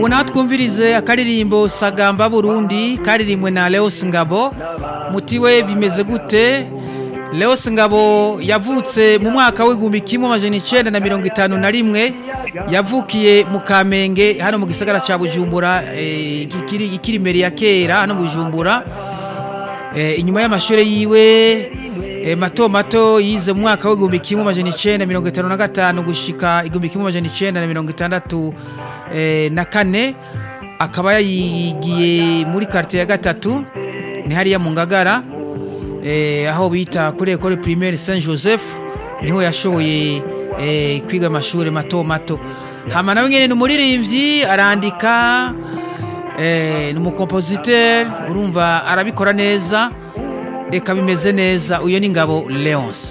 ubu naho twumvirize akaririmbo sagamba burundi karirimbwe na leos ngabo muti we bimeze gute leos ngabo yavutse mu mwaka w'igihumbi kimwe amajana icenda na mirongo itanu na rimwe yavukiye mu kamenge hano mu gisagara ca bujumbura eh, ikiri ikiri imbere ya kera hano mu bujumbura eh, inyuma y'amashure yiwe eh, mato mato yize mu mwaka w'igihumbi kimwe amajana icenda mirongo itanu na gatanu gushika igihumbi kimwe amajana icenda na mirongo itandatu eh, na kane akaba yayigiye muri quartier ya gatatu ni hariya mu ngagara eh, aho bita kuri ekole primaire saint joseph niho yashoboye eh, kwiga amashuri mato mato hama nawe nyene ni umuririmbyi arandika eh, ni umukompositeur urumva arabikora neza eka bimeze neza uyo ni ngabo leonce